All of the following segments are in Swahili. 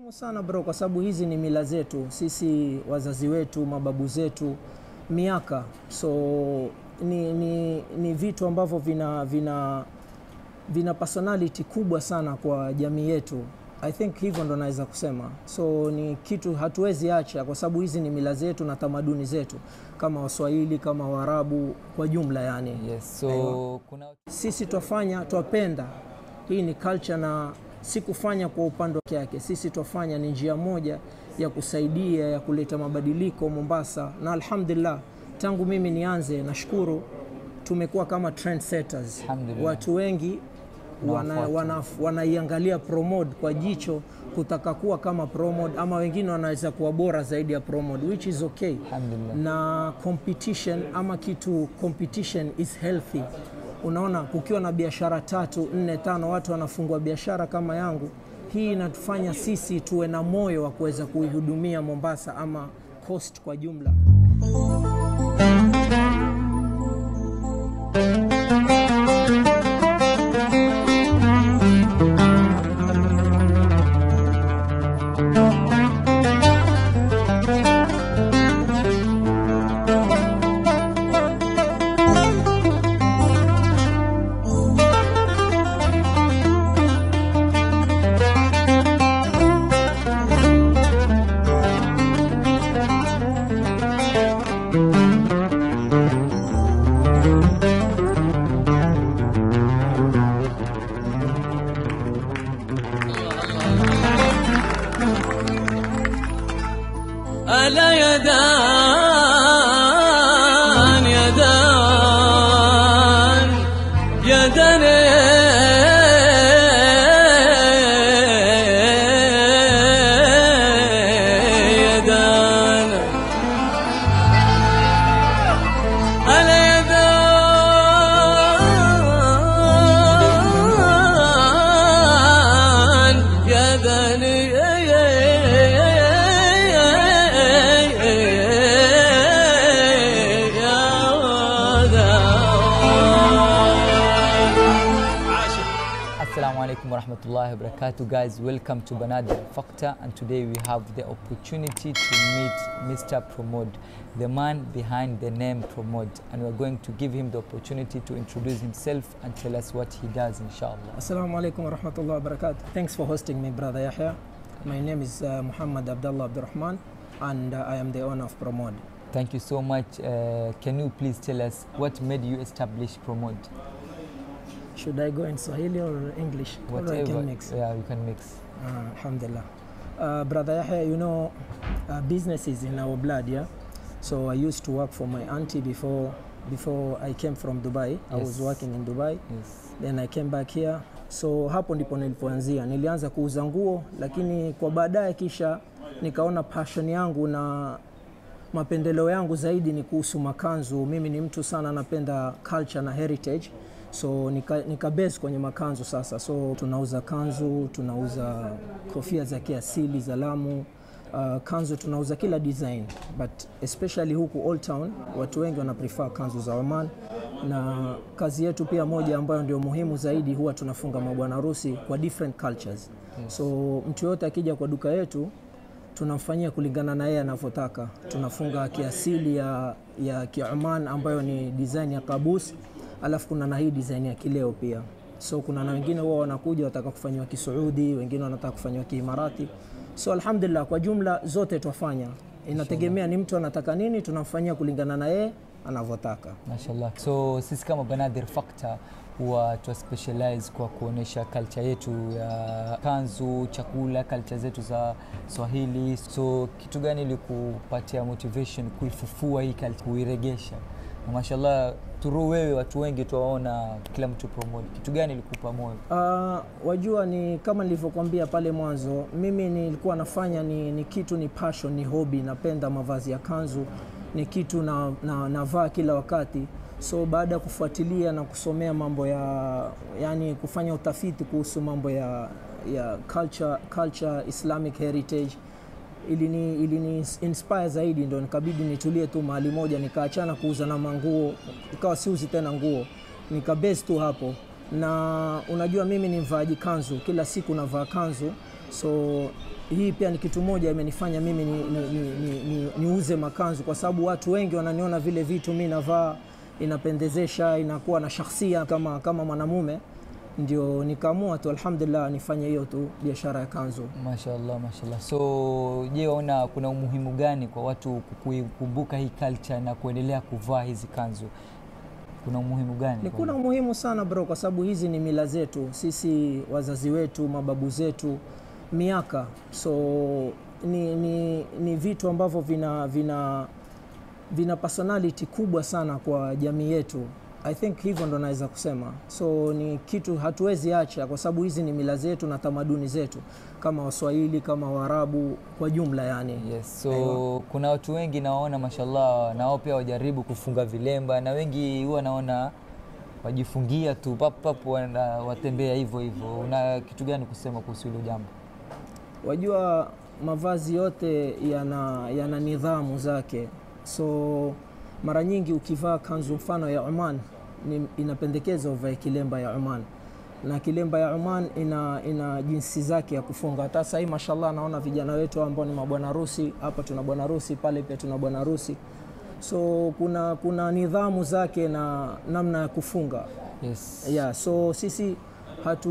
muhimu sana bro, kwa sababu hizi ni mila zetu sisi, wazazi wetu, mababu zetu, miaka. So ni, ni, ni vitu ambavyo vina, vina, vina personality kubwa sana kwa jamii yetu. I think hivyo ndo naweza kusema. So ni kitu hatuwezi acha, kwa sababu hizi ni mila zetu na tamaduni zetu kama Waswahili, kama Waarabu kwa jumla yani. Yes, so Aiwa. kuna Sisi twafanya twapenda, hii ni culture na si kufanya kwa upande wake yake. Sisi twafanya ni njia moja ya kusaidia ya kuleta mabadiliko Mombasa, na alhamdulillah, tangu mimi nianze, nashukuru tumekuwa kama trendsetters. Alhamdulillah. Watu wengi wana, Wanafuata. wana, wanaiangalia Promode kwa jicho kutaka kuwa kama Promode, ama wengine wanaweza kuwa bora zaidi ya Promode, which is okay Alhamdulillah. na competition ama kitu competition is healthy. Unaona, kukiwa na biashara tatu nne tano watu wanafungua biashara kama yangu, hii inatufanya sisi tuwe na moyo wa kuweza kuihudumia Mombasa ama coast kwa jumla. ألا يدان يدان يدان يدان ألا يدان يدان Assalamu alaikum warahmatullahi wabarakatuh guys welcome to Banada Factor and today we have the opportunity to meet Mr. Promod the man behind the name Promod and we're going to give him the opportunity to introduce himself and tell us what he does inshallah Assalamu alaikum wa rahmatullahi wa barakatuh. Thanks for hosting me, brother Yahya. My name is uh, Muhammad Abdullah Abdurrahman and uh, I am the owner of Promode. thank you so much uh, can you please tell us what made you establish Promod Should I go in Swahili or English? Or I whatever can mix? yeah you can mix Uh, Alhamdulillah. Uh, Brother Yahya, you know, uh, business is in our blood, yeah? So I used to work for my auntie before before I came from Dubai. I was Yes. working in Dubai. yes Then I came back here. So hapo ndipo nilipoanzia. Nilianza kuuza nguo, lakini kwa baadaye kisha nikaona passion yangu na mapendeleo yangu zaidi ni kuhusu makanzu. Mimi ni mtu sana napenda culture na heritage, so nika, nika base kwenye makanzu sasa. So tunauza kanzu, tunauza kofia za kiasili za Lamu. Uh, kanzu tunauza kila design but especially huku Old Town watu wengi wana prefer kanzu za Oman, na kazi yetu pia moja ambayo ndio muhimu zaidi, huwa tunafunga mabwana harusi kwa different cultures. So mtu yoyote akija kwa duka yetu tunamfanyia kulingana na yeye anavyotaka. Tunafunga kiasili ya, ya Kioman ambayo ni design ya kabus, alafu kuna na hii design ya kileo pia. So kuna na wengine huwa wanakuja wataka kufanyiwa Kisuudi, wengine wanataka kufanyiwa Kiimarati. So alhamdulillah, kwa jumla zote twafanya, inategemea ni mtu anataka nini, tunamfanyia kulingana na yeye anavyotaka. mashallah so sisi kama Banadir Factor huwa twa specialize kwa kuonesha culture yetu ya kanzu chakula culture zetu za swahili so kitu gani ilikupatia motivation kuifufua hii culture kuiregesha na mashallah turu wewe watu wengi tuwaona kila mtu promote kitu gani ilikupa moyo Uh, wajua ni kama nilivyokuambia pale mwanzo, mimi nilikuwa nafanya ni, ni kitu ni passion, ni hobby. Napenda mavazi ya kanzu, ni kitu na, na, navaa kila wakati. So baada ya kufuatilia na kusomea mambo ya yani, kufanya utafiti kuhusu mambo ya, ya culture, culture Islamic heritage ilini, ilini inspire zaidi, ndo nikabidi nitulie tu mahali moja, nikaachana kuuza na manguo, ikawa siuzi tena nguo, nikabase tu hapo. Na unajua mimi ni mvaaji kanzu, kila siku navaa kanzu, so hii pia ni kitu moja imenifanya mimi niuze ni, ni, ni, ni, niuze makanzu kwa sababu watu wengi wananiona vile vitu mi navaa inapendezesha inakuwa na shakhsia kama, kama mwanamume ndio nikaamua tu alhamdulillah nifanye hiyo tu biashara ya kanzu Mashallah, mashallah. So je, waona kuna umuhimu gani kwa watu kuikumbuka hii culture na kuendelea kuvaa hizi kanzu? Kuna umuhimu gani? ni kwa- kuna umuhimu sana bro kwa sababu hizi ni mila zetu sisi wazazi wetu mababu zetu miaka so ni, ni, ni vitu ambavyo vina, vina, vina personality kubwa sana kwa jamii yetu i think hivyo ndo naweza kusema so ni kitu hatuwezi acha kwa sababu hizi ni mila zetu na tamaduni zetu kama waswahili kama waarabu kwa jumla yani Yes, so kuna watu wengi nawaona mashallah, na wao pia wajaribu kufunga vilemba, na wengi huwa naona wajifungia tu pap pap, wana- watembea hivyo hivyo. Una kitu gani kusema kuhusu hilo jambo? wajua mavazi yote yana, yana nidhamu zake so mara nyingi ukivaa kanzu mfano ya Oman ni, inapendekeza uvae kilemba ya Oman na kilemba ya Oman ina, ina jinsi zake ya kufunga. Hata sasa hii mashallah, naona vijana wetu ambao ni mabwana harusi, hapa tuna bwana harusi, pale pia tuna bwana harusi, so kuna, kuna nidhamu zake na namna ya kufunga Yes. yeah, so sisi hatu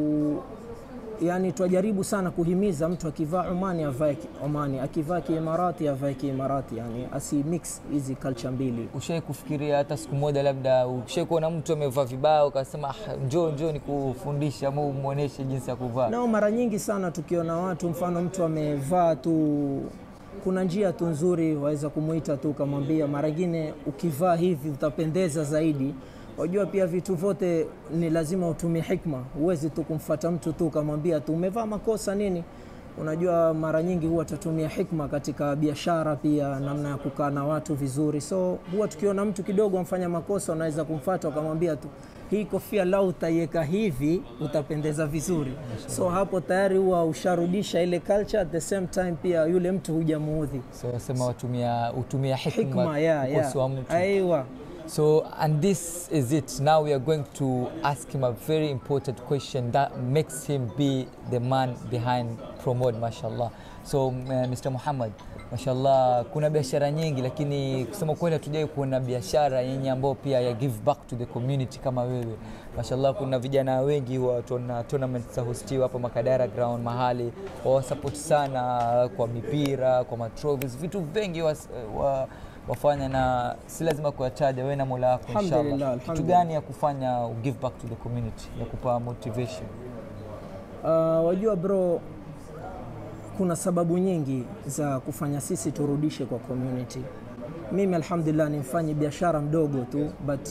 yani twajaribu sana kuhimiza mtu akivaa Omani avae ki- Omani, akivaa Kiimarati avae Kiimarati, yani asi mix hizi culture mbili. Ushai kufikiria hata siku moja, labda ushai kuona mtu amevaa vibaya ukasema "Ah, njoo njoo nikufundishe ama umwonyeshe jinsi ya kuvaa? Nao mara nyingi sana tukiona watu, mfano mtu amevaa tu, kuna njia tu nzuri waweza kumuita tu ukamwambia, mara nyingine ukivaa hivi utapendeza zaidi. Wajua pia vitu vyote ni lazima utumie hikma, huwezi tu kumfata mtu tu ukamwambia tu umevaa makosa nini. Unajua mara nyingi huwa tutatumia hikma katika biashara pia, namna ya kukaa na watu vizuri. So huwa tukiona mtu kidogo amfanya makosa, unaweza kumfata ukamwambia tu hii kofia lau utaiweka hivi utapendeza vizuri. So hapo tayari huwa usharudisha ile culture, at the same time pia yule mtu hujamuudhi. So wasema watumia utumia hikma, Hikma, yeah, kukosoa yeah. mtu. Aiwa. So, and this is it. Now we are going to ask him a very important question that makes him be the man behind Promote, mashallah. So, uh, Mr. Muhammad, mashallah, kuna biashara nyingi, lakini kusema kweli hatujai kuona biashara yenye ambao pia ya give back to the community kama wewe. Mashallah, kuna vijana wengi wa tuna tournament za hostiwa hapa Makadara Ground mahali wawasupport sana kwa mipira, kwa matrophies, vitu vingi wa, wa wafanya na si lazima kuyataja wewe na Mola wako Alhamdulillah, inshallah. Kitu alhamdulillah. gani ya kufanya u give back to the community ya kupa motivation? Uh, wajua bro, kuna sababu nyingi za kufanya sisi turudishe kwa community. Mimi alhamdulillah ni mfanyi biashara mdogo tu, but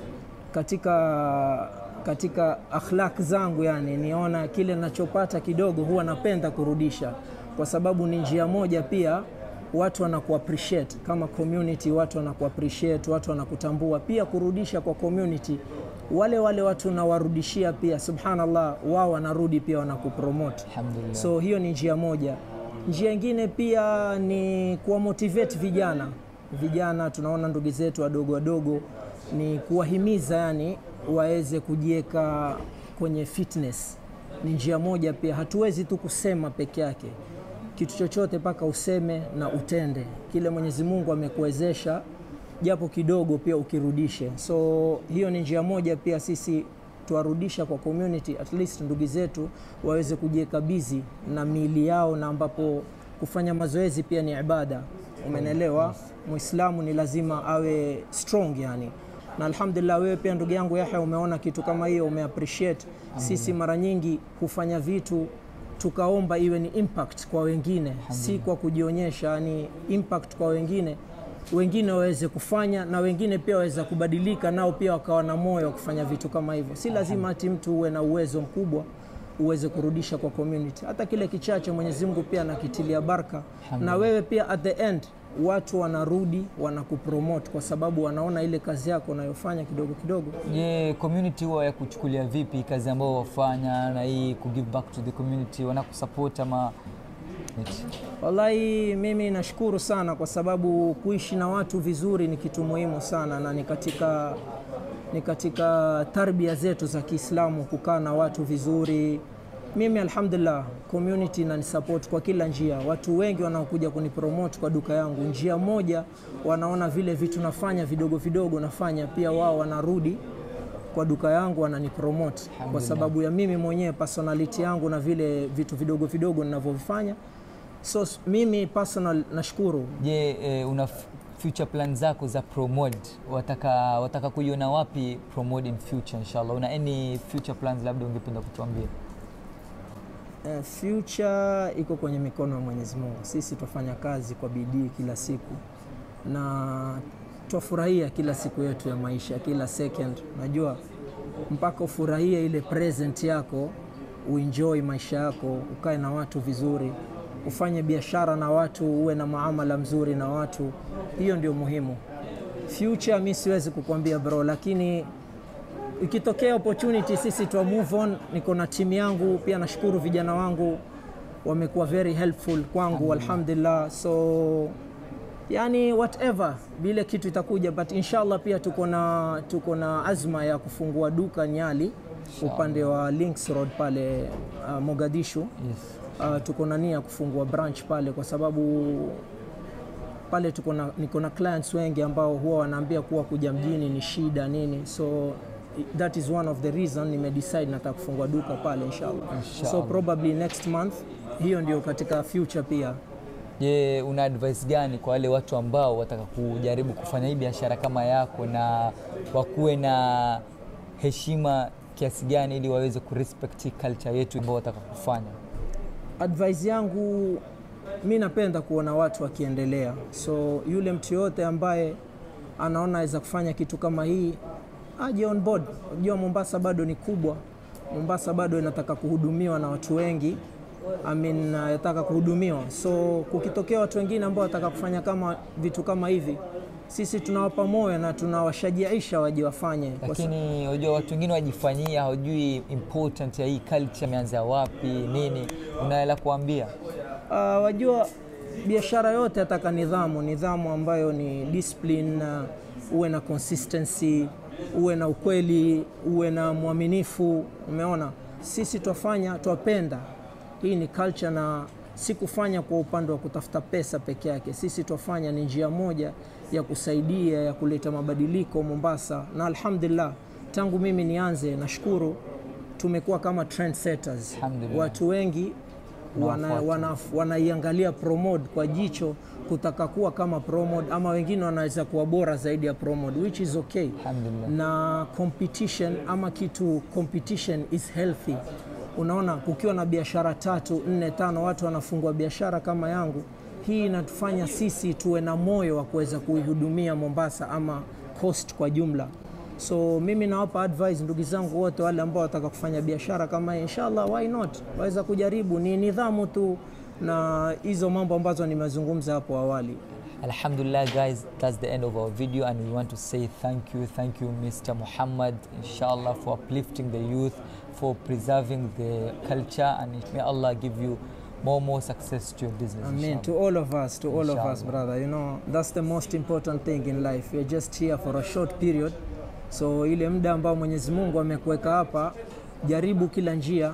katika katika akhlaq zangu yani niona kile nachopata kidogo huwa napenda kurudisha, kwa sababu ni njia moja pia watu wanaku appreciate kama community, watu wanaku appreciate, watu wanakutambua pia. Kurudisha kwa community, wale wale watu nawarudishia pia, subhanallah, wao wanarudi pia wanakupromote. Alhamdulillah. So hiyo ni njia moja. Njia ingine pia ni kuwa motivate vijana. Vijana tunaona ndugu zetu wadogo wadogo, ni kuwahimiza yani waweze kujiweka kwenye fitness. Ni njia moja pia, hatuwezi tu kusema peke yake kitu chochote, mpaka useme na utende kile Mwenyezi Mungu amekuwezesha, japo kidogo pia ukirudishe. So hiyo ni njia moja pia sisi tuwarudisha kwa community, at least ndugu zetu waweze kujiweka busy na miili yao, na ambapo kufanya mazoezi pia ni ibada. Umenelewa? Muislamu ni lazima awe strong yani na alhamdulillah, wewe pia ndugu yangu Yahya umeona kitu kama hiyo, umeappreciate. Sisi mara nyingi hufanya vitu tukaomba iwe ni impact kwa wengine, si kwa kujionyesha, yani impact kwa wengine, wengine waweze kufanya na wengine pia waweza kubadilika, nao pia wakawa na moyo wa kufanya vitu kama hivyo. Si lazima ati mtu uwe na uwezo mkubwa uweze kurudisha kwa community, hata kile kichache Mwenyezi Mungu pia anakitilia baraka, na wewe pia at the end watu wanarudi wanakupromote kwa sababu wanaona ile kazi yako unayofanya kidogo kidogo. Je, community huwa ya kuchukulia vipi kazi ambayo wafanya na hii ku give back to the community, wanakusupport ama Wallahi, mimi nashukuru sana kwa sababu kuishi na watu vizuri ni kitu muhimu sana, na ni katika, ni katika tarbia zetu za Kiislamu kukaa na watu vizuri, mimi alhamdulillah community inanisupport kwa kila njia watu wengi wanaokuja kunipromote kwa duka yangu njia moja wanaona vile vitu nafanya vidogo vidogo nafanya pia wao wanarudi kwa duka yangu wananipromote kwa sababu ya mimi mwenyewe personality yangu na vile vitu vidogo vidogo ninavyovifanya so s- mimi personal nashukuru Je, eh, una f- future plan zako za Promod wataka, wataka kuiona wapi Promod in future inshallah? Una any future plans labda ungependa kutuambia? Eh, future iko kwenye mikono ya Mwenyezi Mungu. Sisi twafanya kazi kwa bidii kila siku na twafurahia kila siku yetu ya maisha, kila second. Najua mpaka ufurahie ile present yako, uenjoy maisha yako, ukae na watu vizuri, ufanye biashara na watu, uwe na maamala mzuri na watu, hiyo ndio muhimu. Future mi siwezi kukwambia bro, lakini ikitokea opportunity sisi twa move on. Niko na timu yangu pia, nashukuru vijana wangu wamekuwa very helpful kwangu alhamdulillah. So yani whatever vile kitu itakuja, but inshallah pia tuko na tuko na azma ya kufungua duka Nyali upande wa Links Road pale uh, Mogadishu. Yes. Uh, tuko na nia kufungua branch pale kwa sababu pale tuko na niko na clients wengi ambao huwa wanaambia kuwa kuja mjini ni shida nini, so i- that is one of the reason nimedecide nataka kufungua duka pale inshallah. So Inshallah. probably next month, hiyo ndio katika future pia. Je, una advice gani kwa wale watu ambao wataka kujaribu kufanya hii biashara kama yako na wakuwe na heshima kiasi gani ili waweze kurespect culture yetu ambao wataka kufanya? Advice yangu mi napenda kuona watu wakiendelea, so yule mtu yoyote ambaye anaona aweza kufanya kitu kama hii aje on board. Unajua Mombasa bado ni kubwa, Mombasa bado inataka kuhudumiwa na watu wengi I mean, uh, yataka kuhudumiwa, so kukitokea watu wengine ambao wataka kufanya kama vitu kama hivi, sisi tunawapa moyo na tunawashajiaisha waje wafanye Kwa sa- Lakini unajua watu wengine wajifanyia, hawajui important ya hii culture imeanza wapi nini, unaela kuambia Uh, wajua biashara yote yataka nidhamu, nidhamu ambayo ni discipline, uh, uwe na consistency, uwe na ukweli, uwe na mwaminifu. Umeona, sisi twafanya, twapenda, hii ni culture na si kufanya kwa upande wa kutafuta pesa peke yake. Sisi twafanya ni njia moja ya kusaidia ya kuleta mabadiliko Mombasa, na alhamdulillah, tangu mimi nianze, nashukuru tumekuwa kama trendsetters. Alhamdulillah. Watu wengi wana, Wanafuata. wana, wanaiangalia Promod kwa jicho kutaka kuwa kama Promod ama wengine wanaweza kuwa bora zaidi ya Promod which is okay. Alhamdulillah. Na competition ama kitu competition is healthy. Unaona, kukiwa na biashara tatu nne tano watu wanafungua biashara kama yangu, hii inatufanya sisi tuwe na moyo wa kuweza kuihudumia Mombasa ama coast kwa jumla. So mimi nawapa advice ndugu zangu wote wale ambao wataka kufanya biashara kama hii, inshallah why not, waweza kujaribu. Ni nidhamu tu na hizo mambo ambazo nimezungumza hapo awali. Alhamdulillah guys, that's the end of our video and we want to say thank you, thank you Mr. Muhammad, inshallah for uplifting the youth, for preserving the culture and may Allah give you more more success to your business. I mean, inshallah. to all of us, to all of us, Inshallah. brother, you know, that's the most important thing in life. We're just here for a short period. So ile muda ambao Mwenyezi Mungu amekuweka hapa, jaribu kila njia,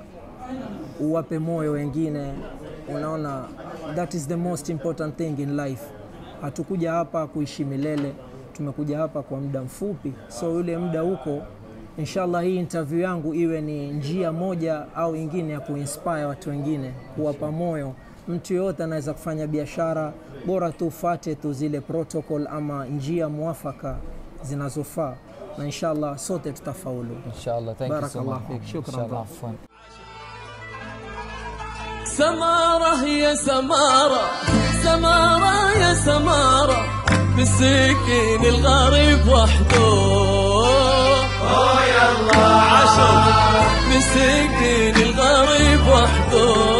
uwape moyo wengine. Unaona, that is the most important thing in life. Hatukuja hapa kuishi milele, tumekuja hapa kwa muda mfupi. So yule muda huko, inshallah, hii interview yangu iwe ni njia moja au ingine ya kuinspire watu wengine, kuwapa moyo. Mtu yoyote anaweza kufanya biashara, bora tu ufate tu zile protocol ama njia mwafaka zinazofaa, na inshallah sote tutafaulu. Inshallah, thank you so Barakallah much. fik. Shukran, Inshallah, brother. afwan. سمارة يا سمارة سمارة يا سمارة مسكين الغريب وحده يلا عشر مسكين الغريب وحده